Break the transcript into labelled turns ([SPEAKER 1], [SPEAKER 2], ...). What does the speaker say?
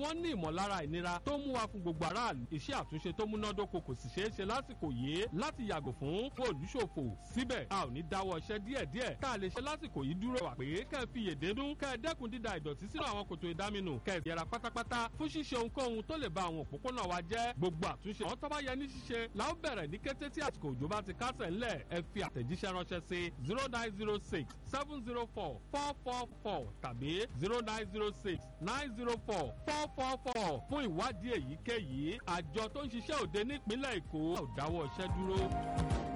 [SPEAKER 1] wọ́n ní ìmọ̀lára ìnira tó mú wa fún gbogbo aráàlú iṣẹ́ àtúnṣe tó múnádóko kò sì ṣeé ṣe lásìkò yìí láti yàgò fún olùṣòfò síbẹ̀ a ò ní dáwọ́ iṣẹ́ díẹ̀díẹ̀ tá a lè ṣe lásìkò yìí dúró wà pé kẹ́ ẹ fi yèdè dún kẹ́ ẹ dẹ́kun dída ìdọ̀tí sínú àwọn kòtò ìdáminù kẹ́ ẹ yẹra pátápátá fún ṣíṣe ohunkóhun tó lè ba àwọn òpópónà wa jẹ́ gbogbo àtúnṣe àwọn tó bá yẹ ní ṣíṣe la ó bẹ̀rẹ̀ ní kété tí àsìkò òjò bá ti kásẹ̀ ńlẹ̀ ẹ fi àtẹ̀jíṣẹ́ ránṣẹ́ sí zero nine zero six seven zero four four four four tàbí zero nine zero six nine zero four four four four fún ìwádìí èyíkéyìí àjọ tó ń ṣiṣẹ́ òde nípínlẹ̀ èkó ò dáwọ́ iṣẹ́ dúró.